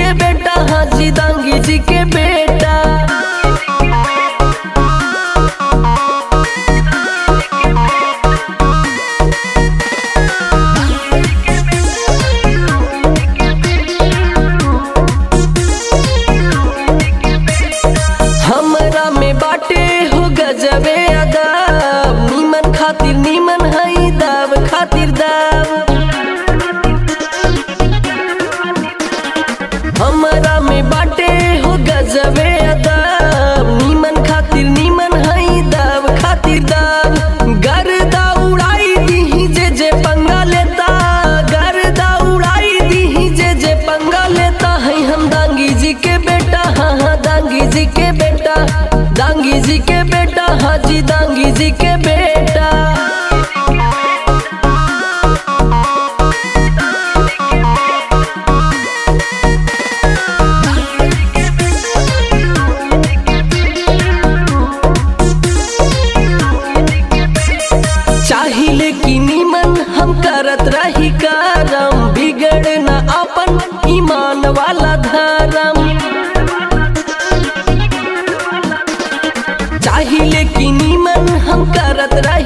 के बेटा हाजी दांगी जी के बेटा हमरा में बाटे हो गजबे अदाब नीमन खातिर नीमन हई दाव खातिर दाव हमरा में बाटे हो गजबे अदाब नीमन खातिर नीमन हई दाव खातिर दाव गर्दा उड़ाई दीही जे जे पंगा लेता गर्दा उड़ाई दीही जे जे पंगा लेता है हम दांगी जी के बेटा हाँ हाँ दांगी जी के बेटा दांगी जी के बेटा हाजी दांगी जी के बेटा चाहिले कि नीमन हम करत रही करम बिगड़ न अपन ईमान वाला धर्म चाहिले कि नीमन हम करत रही